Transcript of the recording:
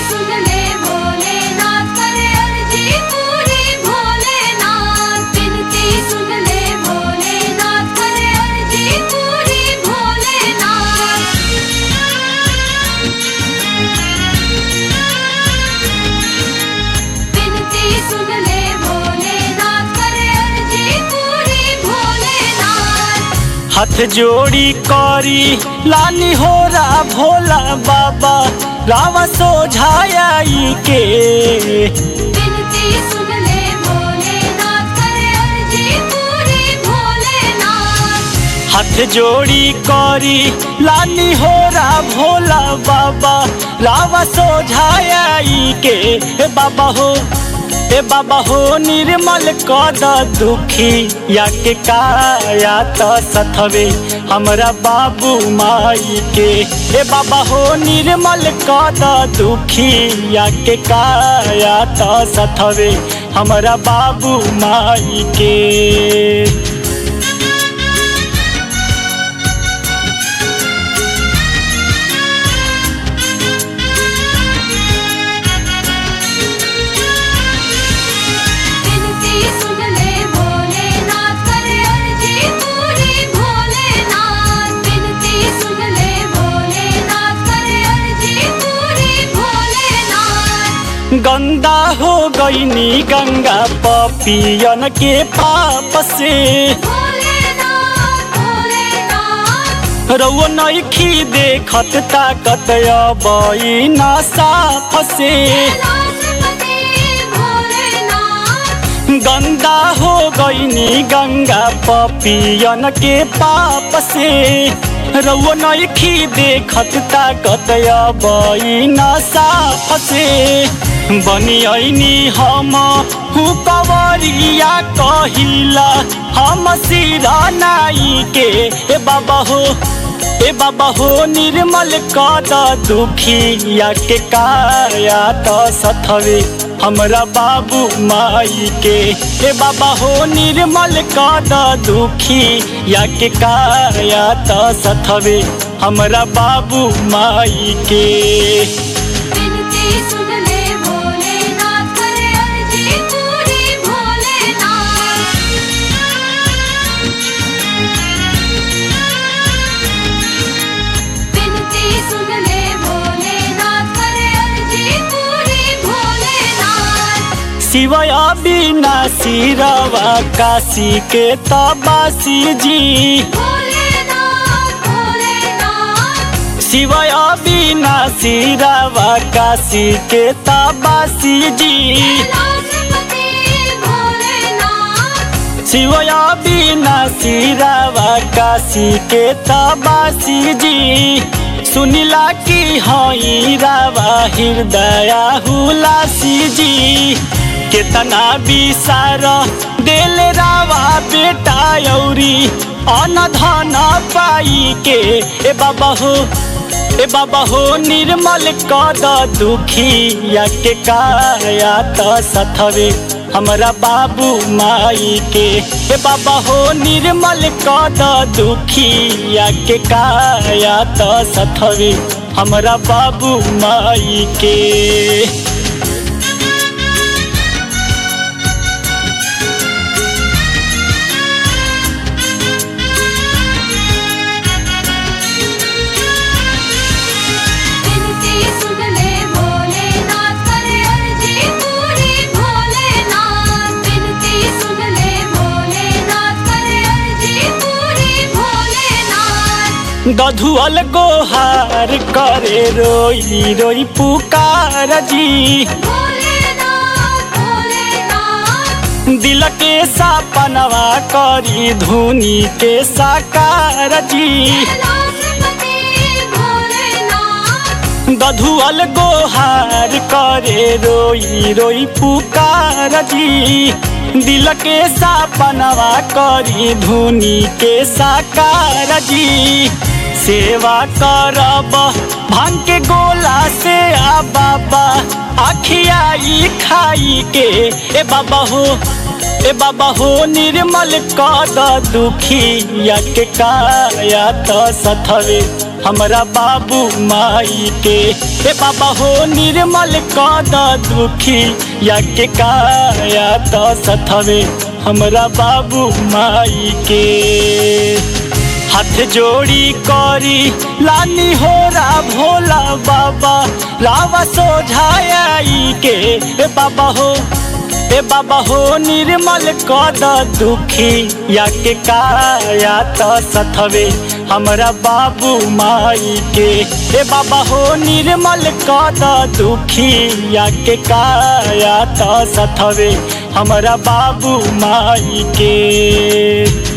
सुन ले भोलेनाथ करे अर्जी पूरी भोलेनाथ विनती सुन ले भोलेनाथ करे अर्जी पूरी भोलेनाथ विनती सुन ले भोलेनाथ करे अर्जी पूरी भोलेनाथ हाथ जोड़ी करी लानी हो रा भोला बाबा रावा सोझाई के विनती सुन ले भोलेनाथ करे अर्जी पूरी भोलेनाथ हाथ जोड़ी करी लानी हो रा भोला बाबा रावा सोझाई के ए बाबा हो ए बाबा हो निर्मल कद दुखी या के काया त सथवे हमरा बाबू माई के ए बाबा हो निर्मल कद दुखी या के काया त सथवे हमरा बाबू माई के विनती सुन ले भोलेनाथ करे अर्जी पूरी भोलेनाथ विनती सुन ले भोलेनाथ करे अर्जी पूरी भोलेनाथ गंदा हो गईनी गंगा पपियन के पाप से भोलेनाथ भोलेनाथ रउआ नइखी देखत ताकत अबई ना साफ से कैलाशपति भोलेनाथ गंदा हो गईनी गंगा पपियन के पाप से रउआ नइखी देखत ताकत अबई ना साफ से बनियनी हम हूँ कवरिया कहिला हम सिरा नाई के ए बाबा हो ए बाबा हो निर्मल कद दुखी या के काया त सथवे हमरा बाबू माई के ए बाबा हो निर्मल कद दुखी या के काया त सथवे हमरा बाबू माई के विनती सुन ले भोलेनाथ करे अर्जी पूरी भोलेनाथ विनती सुन ले भोलेनाथ करे अर्जी पूरी भोलेनाथ शिवय विनाशी रवा काशी के तबासी जी भोलेनाथ भोलेनाथ शिवय विनाशी रवा काशी के तबासी जी कैलाशपति भोलेनाथ शिवय विनाशी रवा काशी के तबासी जी सुनिला की हई रावा हृदय हुलासी जी केतना विसार देल रावा बेटा औरी अन धन पाई के ए बाबा हो ए बाबा हो निर्मल कद दुखी या के काया त सथवे हमरा बाबू माई के ए बाबा हो निर्मल कद दुखी या के काया त सथवे हमरा बाबू माई के विनती सुन ले भोलेनाथ करे अर्जी पूरी भोलेनाथ विनती सुन ले भोलेनाथ करे अर्जी पूरी भोलेनाथ गधुअल गोहार करे रोई रोई पुकार जी भोलेनाथ भोलेनाथ दिल के सपनवा करी धुनी के साकार जी कैलाशपति भोलेनाथ गधुअल गोहार करे रोई रोई पुकार जी दिल के सपनवा करी धुनी के साकार जी सेवा करब भांग के गोला से आ बाबा अखियाई खाई के ए बाबा हो ए बाबा हो निर्मल कद दुखी या के काया त सथवे हमरा बाबू माई के ए बाबा हो निर्मल कद दुखी या के काया त सथवे हमरा बाबू माई के हाथ जोड़ी करी लानी हो रा भोला बाबा लावा सोझाई के ए बाबा हो ए बाबा हो निर्मल कद दुखी या के काया त सथवे हमरा बाबू माई के ए बाबा हो निर्मल कद दुखी या के काया त सथवे हमरा बाबू माई के